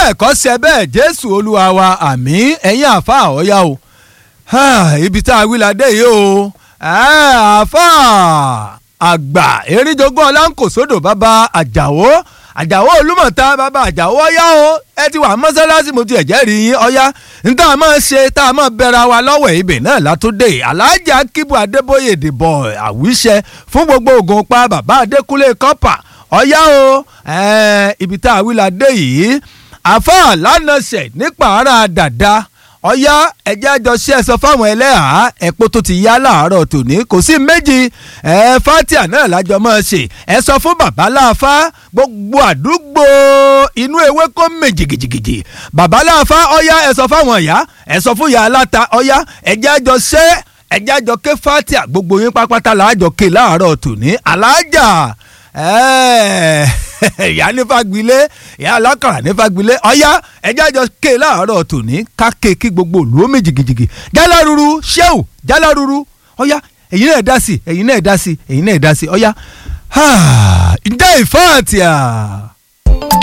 bẹ́ẹ̀ kọ́ ṣe bẹ́ẹ̀ jésù olúwa wa àmín ẹ̀yin àfa ọ̀yá o ibi tá a wí la dé yìí o àfa àgbà eríjogún ọlánkòsódò bàbá àjàwó àjàwó olúmọ̀ta bàbá àjàwó ọ̀yá o ẹ ti wà mọ́sálásí mo ti ẹ̀jẹ̀ rí yín ọ̀yá níta máa ṣe tá a máa bẹ̀rẹ̀ wa lọ́wọ́ ibẹ̀ náà látúndé alájà kíbu adébóyè dìbò àwíṣẹ fún gbogbo ògùn pa bàbá adékúnlé kọ́pà ọ̀yá o ibi tá a wí la dé yìí àfa lánàṣẹ nípa ara dàda ọ̀yá ẹ̀jẹ̀ àjọṣe ẹ̀ sọ fáwọn ẹlẹ́hàá ẹ̀pọ̀ tó ti yá láàárọ̀ tòní kò sí méjì ẹ̀ fatia náà lájọ máa ṣe ẹ̀ sọ fún bàbá láàfá gbogbo àdúgbò inú ewé kó mè jìgìjìgìjì bàbá láàfá ọ̀yá ẹ̀ sọ fáwọn ìyá ẹ̀ sọ fún ìyá aláta ọ̀yá ẹ̀jẹ̀ àjọṣe ẹ̀jẹ̀ àjọké fatia gbogbo yín pápátá làájọ ké láàárọ̀ tòní alájà ìyá ní fagbilé ìyá alákàrà ní fagbilé ọ̀yá ẹjẹ́ àjọ ké láàárọ̀ tòní ká ké kí gbogbo òlú ó méjìgìjìgì jáláruru ṣéwù jáláruru ọ̀yá ẹ̀yin náà dá sí ẹ̀yin náà dá sí ẹ̀yin náà dá sí ọ̀yá ǹjẹ́ ìfáàtìyà.